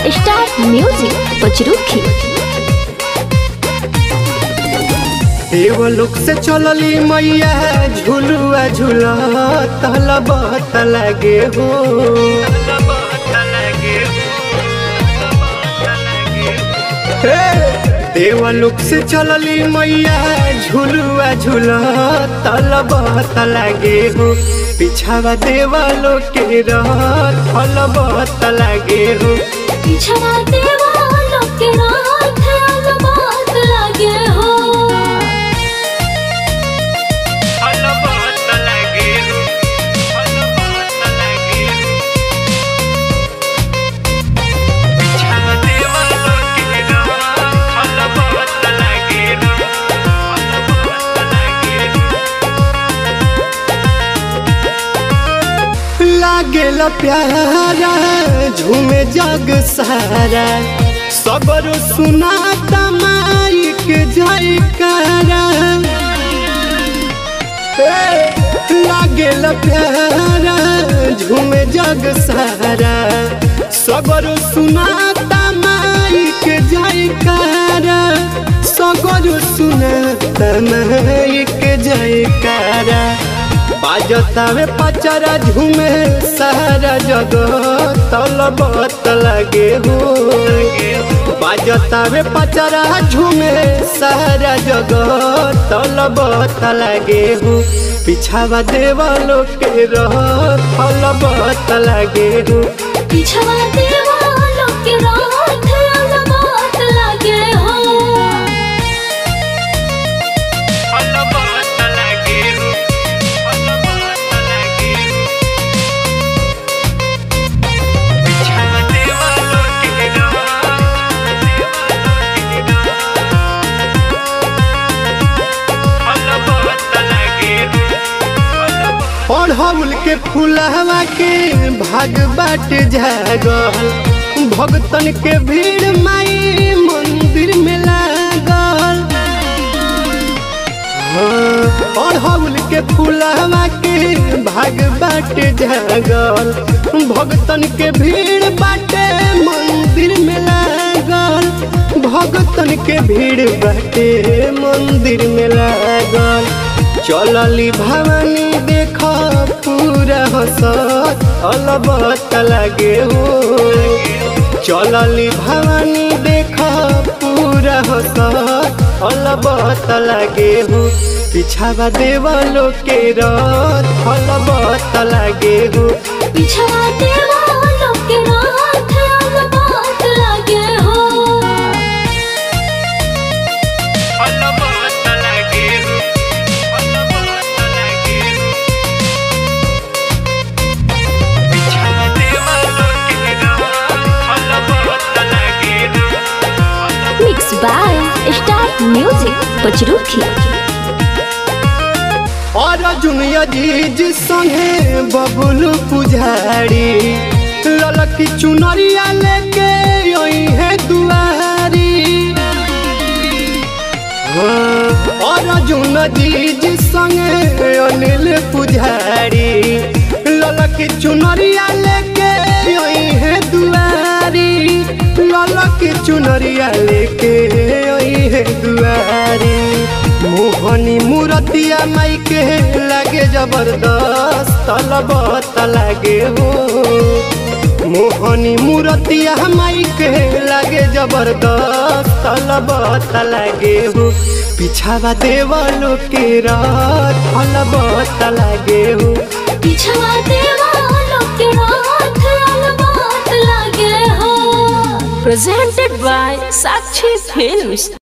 Star music Pachrukhi देवलोक से चलली मैया झुलुआ झूला तलबत लगे हो हे, देवलोक से चलली मैया झुलुआ झूला तलबत लगे हो पिछावा देवलोक के रथ फलबत लगे हो पिछड़ा देवा लोग के रात अलबात लगे हो फलबत लगे हो फलबत लगे हो पिछावा देवलोक के रथ फलबत लगे हो फलबत लगे हो लागेला प्यारा झूमे जग सारा सबर सुनाता माई के जयकारा ए, लागेला प्यारा झूमे जग सारा सबर सुनाता माई के जयकारा सगर सुनाता माई के जयकारा बाजतावे पचरा झूमे सारा जगत तलबत लगे हो बाजतावे पचरा झूमे सारा जगत तलबत लगे हो पिछावा देवलो के रह तलबत लगे हो पिछड़ा देवा लोग के रात अलबात लगे हो तलबत लगे हो तलबत लगे हो पिछावा देवलो के अढ़ौल के फुलहवा के भाग बाट जागल भगतन के भीड़ माई मंदिर में लागल हाँ, अढ़ौल के फुलहवा के भाग बाट जागल भगतन के भीड़ बाटे मंदिर में लागल भगतन के भीड़ बाटे मंदिर में लागल चलली भवानी देख पूरा हसत अलबत लगे हो चलली भवानी देख पूरा हसत अलबत लगे हो पिछावा देवलो के रथ अलबत लगे हो पिछड़ा देवा लोग के रात अलबात लगे हो अलबत लगे हो अलबत लगे हो पिछावा देवलो के रथ अलबत लगे हो mix by star music Pachrukhi और जुनिया जीज संगे बबुल पुजारी ललकी चुनरिया लेके यही है दुआरी हाँ, और जुन जीज संगे अनिल पुजारी ललकी चुनरिया लेके यही है दुआरी ललकी चुनरिया लेके यही है दुआरी मोहनी मूरतिया माई के लागे जबरदस्त तलबत लागे हो मोहनी मूरतिया माई के लागे जबरदस्त तलबत लागे हो पिछावा देवलो के रात तलबत लागे हो पिछड़ा देवा लोग के रात अलबात लगे हो presented by Sakshi Films.